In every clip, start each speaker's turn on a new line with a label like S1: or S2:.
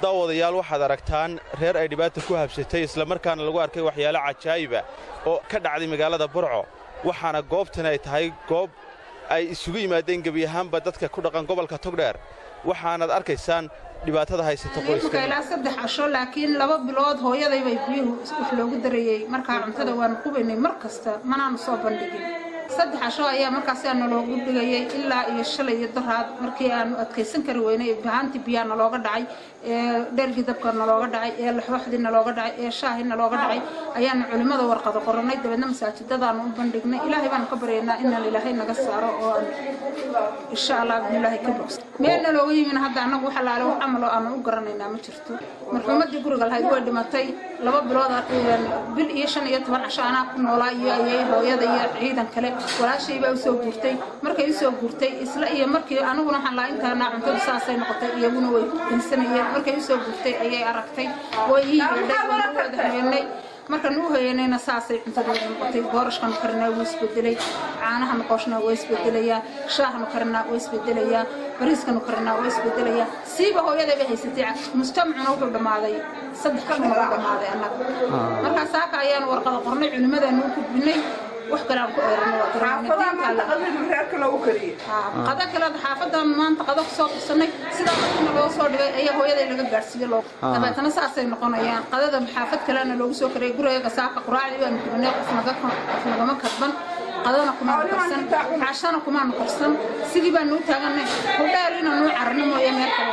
S1: daawadayaal waxaad aragtaan reer ay dhibaata ku habsatay islamarkaana lagu arkay waxyaalo cajaa'iba oo ka dhacday magaalada burco waxaana goobtan ay tahay goob ay isugu yimaadeen gebi ahaanba dadka ku dhaqan gobolka togdheer waxaanaad arkaysaan dhibaatada haysata qoyska
S2: ilaa saddex casho laakiin laba bilood hooyadaybay biyuhu wax loogu darayey markaa cuntada waanu qubaynay mar kasta manaanu soo bandhigin saddex casho ayaa markaasi naloogu dhigayay ilaa iyo shalay iyo daraad markii aanu adkaysan kari weynay bahaantii biyaa nalooga dhacay ee dhergii dabka nalooga dhacay ee laxooxdii nalooga dhacay ee shaahii nalooga dhacay ayaanu culimmada warqado qorannay dabeedna masaajidadaanu u bandhignay ilaahay baanu ka baryaynaa inaan ilaahay naga saaro oo aan insha allah bidnilaahi ka bogsa meel nalooga yimin hadda annagu wax alaale wax camaloo aanu u garanaynaa ma jirto marxuumaddii guriga lahayd way dhimatay laba bilood bil iyo shan iyo toban casho anaa ku noolaa iyo ayay hooyada iyo ciidan kale walaashay baa usoo guurtay markay usoo guurtay isla iyo markii aniguna waxaan laa intaana cuntadu saasay noqotay iyaguna way dinsanayeen markay usoo guurtay ayay aragtay way ii yeedhay waanu wada habeenay markaan u hoyanayna saasay cuntadooda noqotay boorashkanu karinaa wuu isbedelay caanahanu qooshnaa waa isbedelayaa shaahanu karinaa waa isbedelayaa bariiskanu karinaa waa isbedelayaa siiba hooyaday bay haysatay mujtamacuna wuxuu dhammaaday saddex kalna waa dhammaaday annaga markaa saaka ayaanu warqada qornay culimmadaanu u gudbinay wax kale aan ku eerano qada kale xaafadan maanta qada ku soo qabsanay sidaa markiina loo soo dhigay ayaa hooyaday laga gaadhsiiye loo dabeetana saasay noqonayaan qadada xaafad kalena loogu soo karayay gurigaga saaka quraacdii baanu dubanay qof nagama kadban qadana kumaanu karsan cashana kumaanu karsan sidii baanu u taaganay hudheer inaanu cararno mooye meel kale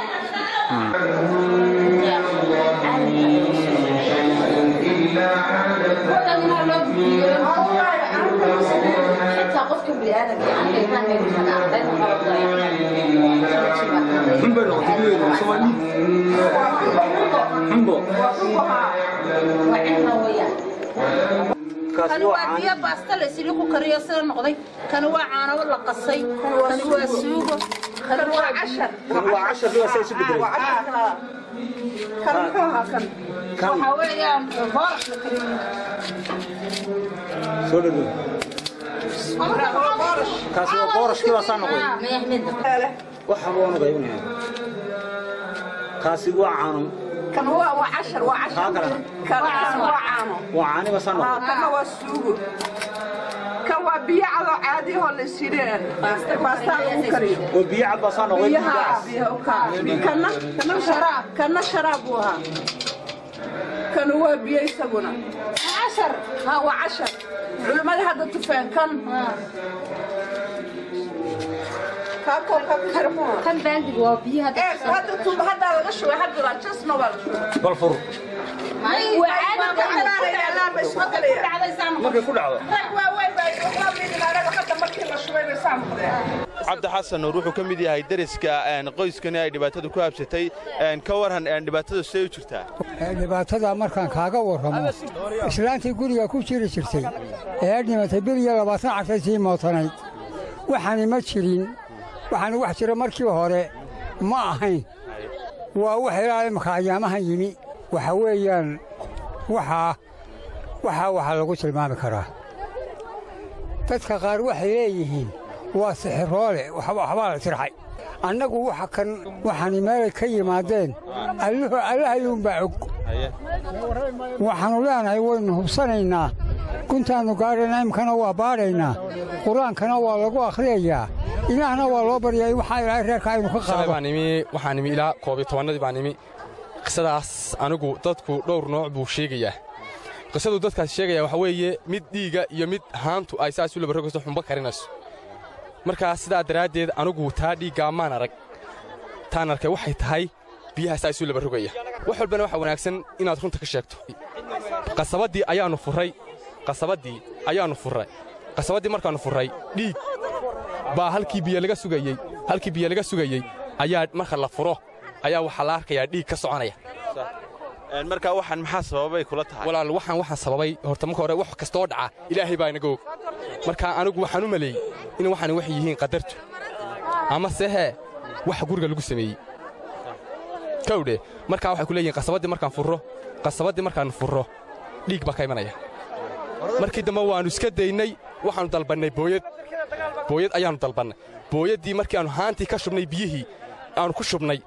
S2: kani waa biyo baasta la isili ku kariyo sida noqday kani waa caano la qasay kani waa suugo kani waa cashar waxaa weeyaan boorash la kariyo
S3: soo dhawow kaasi waa boorashkii baa saa noqday waxa waa noqdaynaya kaasi waa caano
S4: kan waa waa cashar waa
S3: kaa
S4: cashar
S3: kalena
S4: kan waa caano
S3: waa caani baa saa noqday
S4: kana waa suugo kan waa biyo cadoo caadi oo la sideen baastaa lagu kariyo
S3: oo biyo cad baa saa noqday
S4: biyaha biyaha u kaa kana kana sharaab kana sharaab buu ahaa kanu waa biyo isaguna cashar ha waa cashar culimmada hadda tufeen kan
S5: kan baaldiga waa biyaha
S4: hadda tuuba haddaa laga shubay hadda jasna waa la shubay
S3: bal fur
S1: markay ku dhacdo
S4: rag waaweyn baa waxaa midinaanaga hadda markii la shubay bay saa noqdeen
S1: cabdi xasan nuur wuxuu ka mid yahay deriska qoyskani ay dhibaatadu ku habsatay ka waran dhibaatadu siday u jirtaa
S6: dhibaatada markaan kaaga warramo islaantii guriga ku jiri jirtay ee dhimatay bil iyo labaatan cashay sii mootanayd waxaani ma jirin waxaani wax jira markii hore ma ahayn waa wax ilaa imaka ayaamahan yimi waxa weeyaan waxaa waxaa waxaa lagu tilmaami karaa dadka qaar waxay leeyihiin waa sixiroole waxbaa la tirxay annagu waxa kan waxaani meelay ka yimaadeen alluhu allahayuunbaa og waxaannu leenahay waynu hubsanaynaa guntaannu gaadhaynaa imkana waa baadhaynaa qur-aankana waa lagu akhriyayaa ilaahna waa loo baryaa in waxaa ilaahay reerka aynu ka
S7: shalay
S6: qaado
S7: baan imi waxaan imi ilaa koobiyo tobannadii baan imi qisadaas anigu dadku dhowr nooc buu sheegayaa qisaduu dadkaas sheegaya waxaa weeye mid dhiiga iyo mid haantu ay saas u labarogayso xumbo karinayso markaa sidaa daraaddeed anigu taa dhiiggaa maan arag taan arkay waxay tahay biyaha saa isu labarogaya wax walbana waxaa wanaagsan inaad runta ka sheegto qasabaddii ayaannu furray qasabaddii ayaannu furray qasabaddii markaannu furray dhiig baa halkii biyo laga sugayey halkii biyo laga sugayey ayaa marka la furo ayaa waxaa la arkayaa dhiig ka soconaya
S1: markaa waxaan maxaa sababay kula tahay
S7: walaal waxaan waxaan sababay horta marka hore wax kastoo dhaca ilaahay baa inaga og marka anigu waxaan u maleeyey in waxaan waxay yihiin qadartu ama sehe waxa guriga lagu sameeyey kawdhe markaa waxay ku leeyihiin qasabaddii markaan furro qasabaddii markaan furro dhiig baa ka imanaya markii dambe waannu iska daynay waxaannu dalbannay booyad booyad ayaannu dalbannay booyaddii markii aannu haantii ka shubnay biyihii aannu ku shubnay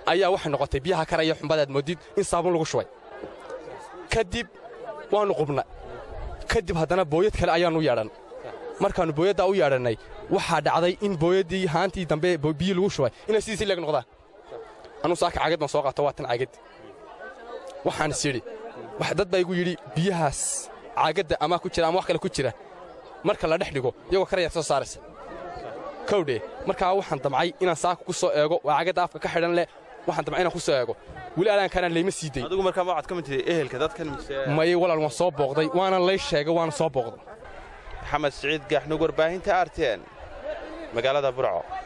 S7: ayaa waxay noqotay biyaha karaya xumbadaad moodid in saabun lagu shubay kadib waannu qubna kadib haddana booyad kale ayaannu yeedhan markaannu booyaddaa u yeedhannay waxaa dhacday in booyaddii haantii dambe biyi lagu shubay inay sidiisi leeg noqdaan anuu saaka caagad baan soo qaato waa tan caagad waxaan is yidhi dad baa igu yidhi biyahaas caagadda amaa ku jira ama wax kale ku jira marka la dhex dhigo iyagoo karayaad soo saaraysa kowdhe markaa waxaan damcay inaan saaka ku soo eego waa cagadda afka ka xidhan leh waxaan damcay inaan ku soo eego weli alaankaanaan layma sii day
S1: adigu markaa ma waxaad ka mid tihi ehelka dadkan mise
S7: maye walaal waan soo booqday waana lay sheegay waana soo booqday
S1: maxamed siciid gaaxnug warbaahinta arten magaalada burco